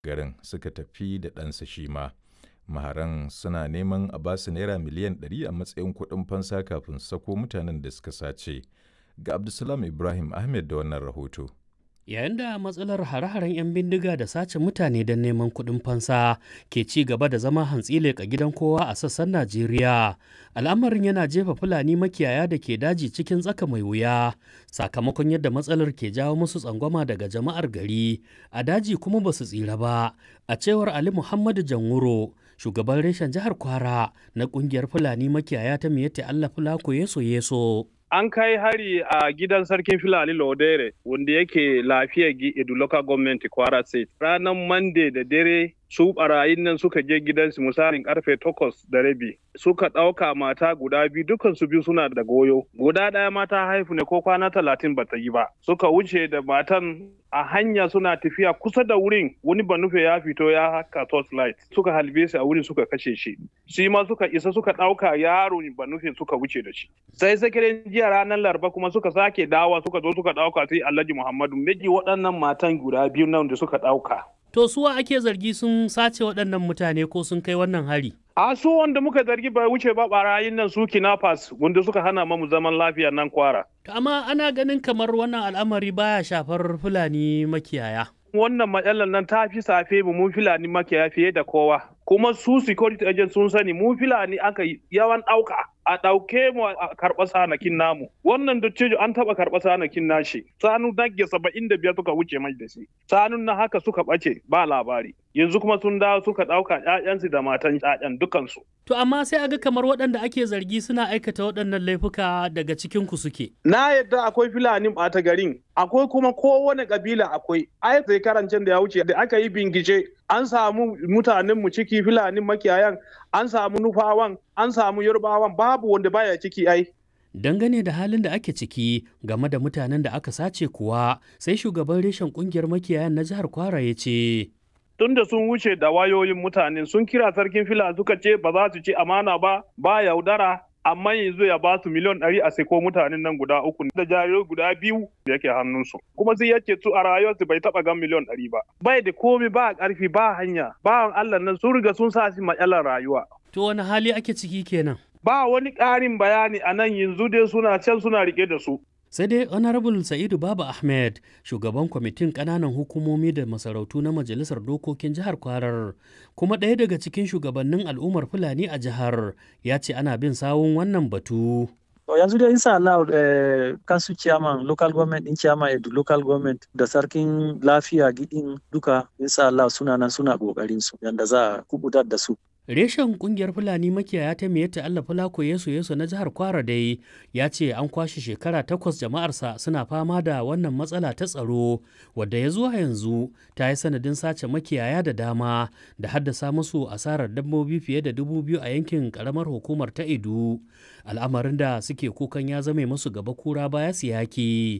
garin suka tafi da ɗansa shi ma. Maharan suna neman a basu naira miliyan 100 a matsayin kuɗin fansa kafin sako mutanen da suka sace. Ga Abdulsalam Ibrahim Ahmed da wannan rahoto. Yayin da matsalar hare-haren 'yan bindiga da sace mutane don neman kuɗin fansa ke ci gaba da zama hantsi leƙa gidan kowa a sassan Najeriya, al'amarin yana jefa Fulani makiyaya da ke daji cikin tsaka mai wuya sakamakon yadda matsalar ke jawo musu tsangwama daga jama'ar gari a daji kuma ba su tsira ba, a cewar Ali Muhammadu Janwuro, shugaban reshen jihar Kwara na ƙungiyar Fulani makiyaya ta Miyatta Allah Fulako Yeso Yeso. an kai hari a gidan sarkin filani lodere wanda yake lafiya edu local government kwara state ranar monday da dare su barayin nan suka je gidansu misalin karfe takwas da rabi suka ɗauka mata guda biyu dukan su biyu suna da goyo guda ɗaya mata haifu ne ko kwana talatin bata yi ba suka wuce da matan a hanya suna tafiya kusa da wurin wani banufe ya fito ya haka torchlight suka halbe shi a wurin suka kashe shi shi ma suka isa suka ɗauka yaro banufe suka wuce da shi sai sakirin jiya ranar laraba kuma suka sake dawa suka zo suka ɗauka sai alhaji muhammadu miji waɗannan matan guda biyu nan da suka ɗauka To suwa ake zargi sun sace waɗannan mutane ko sun kai wannan hari? A su wanda muka zargi bai wuce ba barayin nan su kinafas wanda suka hana mamu zaman lafiya nan kwara. Amma ana ganin kamar wannan al'amari baya shafar Fulani makiyaya. Wannan matsalar nan ta fi safe mu mun Fulani makiyaya fiye da kowa. Kuma su security agent sun sani mu Fulani aka yawan ɗauka. a ɗauke mu a karɓa sanakin namu wannan dattijo an taɓa karɓa sanakin nashi sanu nage saba'in da biyar suka wuce mai da shi sanun na haka suka ɓace ba labari yanzu kuma sun dawo suka ɗauka ƴaƴansu da matan ƴaƴan dukansu. To amma sai aga kamar waɗanda ake zargi suna aikata waɗannan laifuka daga cikin ku suke. Na yadda akwai filanin ɓata garin akwai kuma kowane ƙabila akwai ai sai karancin da ya wuce da aka yi bingice an samu mutanen mu ciki filanin makiyayan an samu nufawan an samu yarbawan babu wanda baya ciki ai dangane da halin da ake ciki game da mutanen da aka sace kuwa sai shugaban reshen kungiyar makiyayan na jihar kwara ya ce tun da sun wuce da wayoyin mutane sun kira sarkin fila suka ce ba za su ci amana ba ba yaudara amma yanzu ya ba su miliyan ɗari a seko mutanen nan guda uku da jarirai guda biyu da yake hannunsu kuma sai yake su a rayuwarsu bai taɓa gan miliyan ɗari ba bai da komi ba ƙarfi ba hanya ba Allah nan sun riga sun sa shi matsalar rayuwa. To wani hali ake ciki kenan? Ba wani ƙarin bayani a nan yanzu dai suna can suna rike da su. sai dai honorable sa'idu baba ahmed shugaban kwamitin kananan hukumomi da masarautu na majalisar dokokin jihar kwarar kuma ɗaya daga cikin shugabannin al'ummar fulani a jihar ya ce ana bin sawun wannan batu yanzu dai insha Allah kansu chairman local government din chairman edu local government da sarkin lafiya gidin duka insha Allah suna nan suna kokarin su yanda za a kubutar da su Reshen kungiyar Fulani makiyaya ta Miyatta Allah Fulako Yesu Yesu na jihar Kwara dai ya ce an kwashe shekara takwas jama'arsa suna fama da wannan matsala ta tsaro wadda ya zuwa yanzu ta yi sanadin sace makiyaya da dama da haddasa musu asarar dabbobi fiye da dubu biyu a yankin karamar hukumar ta Edu al'amarin da suke kukan ya zame musu gaba kura baya siyaki